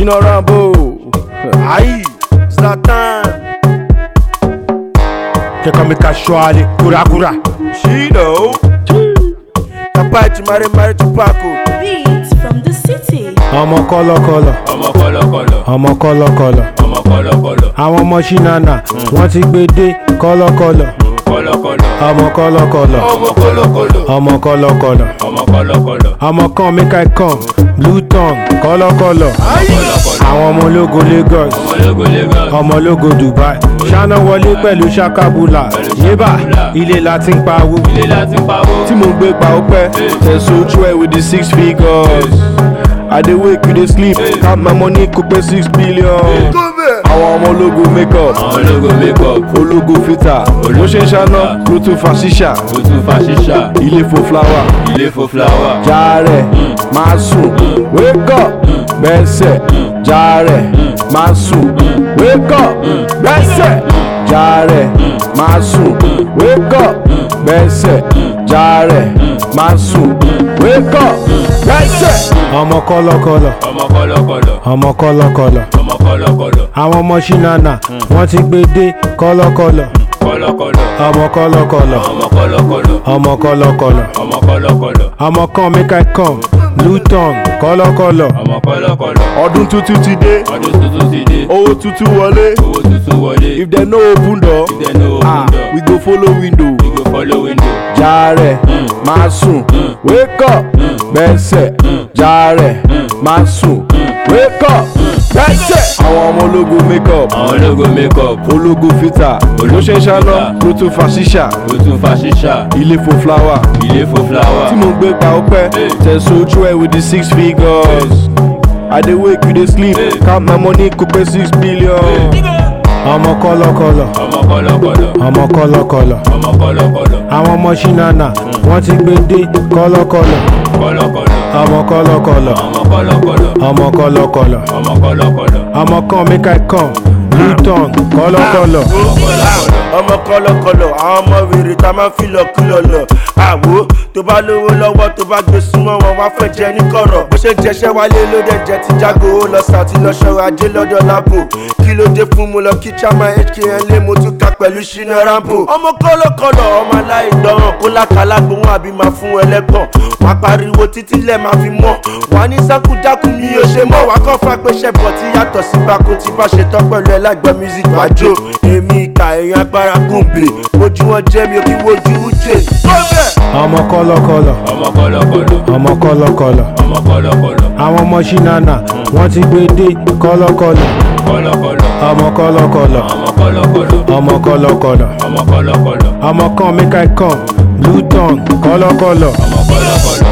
Shina Rambo. Aye, Zlatan. Kẹ́kọ̀ọ́ mi ka ṣọ́ọ́lẹ̀ kúrakúra. Shino. Kapachi Mare Mare Tupaco. Beats from the city. Ọmọ kọ́lọ́kọ́lọ́, ọmọ kọlọkọlọ ọmọ kọ́lọ́kọ́lọ́. ọmọ kọlọkọlọ Àwọn ọmọ ṣínàna wọ́n ti gbé dé kọ́lọ́kọ́lọ́. kọlọkọlọ Ọmọ kọ́lọ́kọ́lọ́, ọmọ kọlọkọlọ ọmọ kọ́lọ́kọ́lọ́. ọmọ kọlọkọlọ Ọmọ kan make I come, blue tongue kọ́lọ́kọ́lọ́. Àwọn ọmọ ológo Lagos, ọmọlógo lagos ọmọ ológo Dubai. Ṣáná wọlé pẹ̀lú ṣakabula. Yébà ilé la ti ń pawó. ilé láti pawó Tí mo gbé pa ọpẹ́. Tẹ̀sán ojú ẹ̀ with the six figures. I dey wake you dey sleep. Count my money kò pé six billion. Àwọn ọmọ ológo make up. ọmọlógo makeup Ológo filter. Bó ṣe ń ṣáná, ló tún fa ṣíṣà. ojú fa ṣíṣà Ilé fo flower. ilé fo fúláwà Jàre, máa sùn. Wake up, bẹ́sẹ̀. Jàre, máa sùn. Wake up, bẹ́sẹ̀. Jàre, máa sùn. Wake up, bẹ́sẹ̀. Jàre, máa sùn. Wake up, bẹ́sẹ̀. Ọmọ kọ́lọ́kọ́lọ́, ọmọ kọlọkọlọ ọmọ kọ́lọ́kọ́lọ́. ọmọ kọlọkọlọ Àwọn ọmọ ṣínàna wọ́n ti gbé dé kọ́lọ́kọ́lọ́. kọlọkọlọ Ọmọ kọ́lọ́kọ́lọ́, ọmọ kọlọkọlọ ọmọ kọ́lọ́kọ́lọ́. ọmọ kọlọkọlọ Ọmọ kan make I come, blue tongue kọ́lọ́kọ́lọ́. ọmọ kọlọkọlọ Ọdún tuntun ti dé. ọdún tuntun ti dé Owó tuntun wọlé. owó tuntun wọlé If dem no open door, If dem no open ah, door. we go follow window. we go follow window Jàre, máa sùn. Wake up, bẹ́sẹ̀. Jàre, máa sùn. Wake up, bẹ́sẹ̀. Àwọn ọmọ ológo make up. ọmọlógo makeup Ológo filter. Bó ṣe ń ṣáná, ló tún fa ṣíṣà. ojú fa ṣíṣà Ilé fo flower. ilé fo fúláwà Tí mo gbé pa ọpẹ́. Tẹ̀sán ojú ẹ̀ with the six figures. I dey wake you dey sleep. Count my money kò pé six billion. Ọmọ kọ́lọ́kọ́lọ́, ọmọ kọlọkọlọ ọmọ kọ́lọ́kọ́lọ́. ọmọ kọlọkọlọ Àwọn ọmọ ṣínàna wọ́n ti gbé dé kọ́lọ́kọ́lọ́. kọlọkọlọ Ọmọ kọ́lọ́kọ́lọ́, ọmọ kọlọkọlọ ọmọ kọ́lọ́kọ́lọ́. ọmọ kọlọkọlọ Ọmọ kan make I come, blue tongue kọ́lọ́kọ́lọ́. ọmọ kọlọkọlọ àwọn ọmọ wèrè tá a máa ń fi lọkìlọ lọ àwo tó bá lówó lọ́wọ́ tó bá gbé súnmọ́ wọn wá fẹ́ jẹ ní kọ̀rọ̀ bó ṣe jẹṣẹ́ wálé ló dẹ̀ jẹ ti jágo ó lọ sàtì lọ́ṣọ́ ajé lọ́dọ̀ lábò kí ló dé fún mu lọ kí chama hkn lé mo tún ka pẹ̀lú ṣínà rambo ọmọ kọlọkọlọ ọmọ aláìdánwò kó lákàlà gbóhùn àbí máa fún ẹlẹ́gbọ̀n wá pariwo títí lẹ̀ máa fi mọ́ wà ní sákúdákú mi ò ṣe mọ́ wá kọ́ fà pé ṣẹ̀bọ̀ tí yàtọ̀ sí bako tí bá ṣe tán pẹ̀lú ẹlẹ́gbẹ́ music wájú èmi ìka èèyàn agbára gùnbè ojú wọn jẹ́ mi ò kí wojú ujé. Ọmọ kọ́lọ́kọ́lọ́, ọmọ kọlọkọlọ ọmọ kọ́lọ́kọ́lọ́. ọmọ kọlọkọlọ Àwọn ọmọ ṣínàna wọ́n ti gbé dé kọ́lọ́kọ́lọ́. kọlọkọlọ Ọmọ kọ́lọ́kọ́lọ́, ọmọ kọlọkọlọ ọmọ kọ́lọ́kọ́lọ́. ọmọ kọlọkọlọ Ọmọ kan make I come, blue tongue kọ́lọ́kọ́lọ́. ọmọ kọlọkọlọ.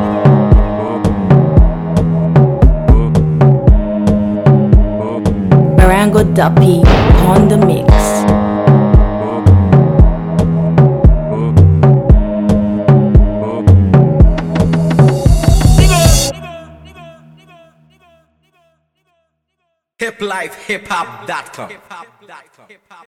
Barango Duppy on the mix. hiplifehiphop.com